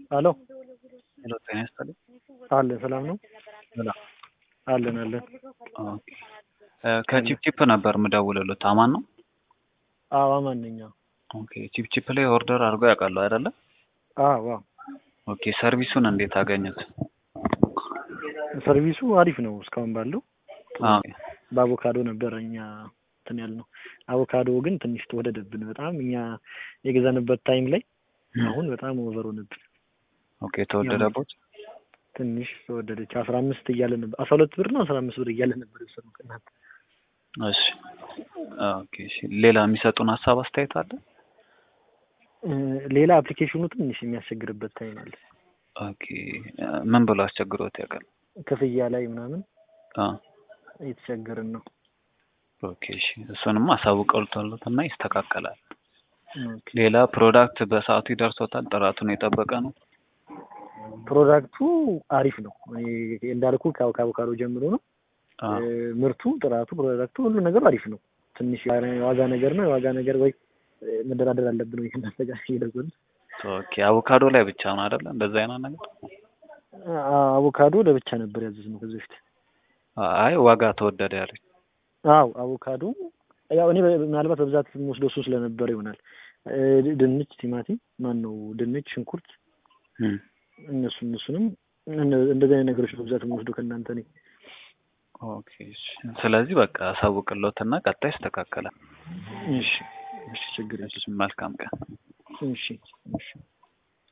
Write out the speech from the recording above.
ሄሎ ሄሎ ጤና ይስጥልኝ። አለን ሰላም ነው ሰላም። አለን አለን ኦኬ እ ከቺፕቺፕ ነበር የምደውልልዎት አማን ነው? አዎ ማንኛ ኦኬ ቺፕቺፕ ላይ ኦርደር አድርገው ያውቃሉ አይደለ? አዎ አዎ ኦኬ ሰርቪሱን እንዴት አገኙት? ሰርቪሱ አሪፍ ነው እስካሁን ባለው አዎ በአቮካዶ ነበር እኛ እንትን ያልነው አቮካዶ ግን ትንሽ ተወደደብን በጣም እኛ የገዛንበት ታይም ላይ አሁን በጣም ኦቨር ሆነብን ኦኬ ተወደደቦት? ትንሽ ተወደደች አስራ አምስት እያለ ነበር አስራ ሁለት ብር ነው አስራ አምስት ብር እያለ ነበር የወሰድነው ከእናንተ እሺ ኦኬ እሺ ሌላ የሚሰጡን ሀሳብ አስተያየት አለ? እ ሌላ አፕሊኬሽኑ ትንሽ የሚያስቸግርበት ታይም አለ ኦኬ እ ምን ብሎ አስቸግሮት ያውቃል? ክፍያ ላይ ምናምን አ እየተቸገርን ነው ኦኬ እሺ እሱንም አሳውቀውልታለት እና ይስተካከላል። ኦኬ። ሌላ ፕሮዳክት በሰዓቱ ይደርሶታል? ጥራቱን የጠበቀ ነው? ፕሮዳክቱ አሪፍ ነው እኔ እንዳልኩ ከአቮ- ከአቮካዶ ጀምሮ ነው አ እ ምርቱ ጥራቱ ፕሮዳክቱ ሁሉ ነገሩ አሪፍ ነው ትንሽ የዋጋ ነገር ነው የዋጋ ነገር ወይ እ መደራደር አለብን ወይ ከእናንተ ጋር እየደወልን ኦኬ አቮካዶ ላይ ብቻ ነው አይደለ? እንደዛ አይነት ነገር አ- አቮካዶ ለብቻ ነበር ያዘዝነው ከዚህ በፊት አይ ዋጋ ተወደደ ያለኝ አዎ አቮካዶ ያው እኔ በ- ምናልባት በብዛት የምወስደው እሱ ስለነበረ ይሆናል እ ድንች ቲማቲም ማን ነው ድንች ሽንኩርት እም እነሱ እነሱንም እነ- እንደዚህ አይነት ነገሮች ነው በብዛት የምወስደው ከእናንተ እኔ ኦኬ እሺ ስለዚህ በቃ አሳውቅልዎትና ቀጣይ ይስተካከላል። እሺ እሺ ችግር የለም እሺ መልካም ቀን። እሺ እሺ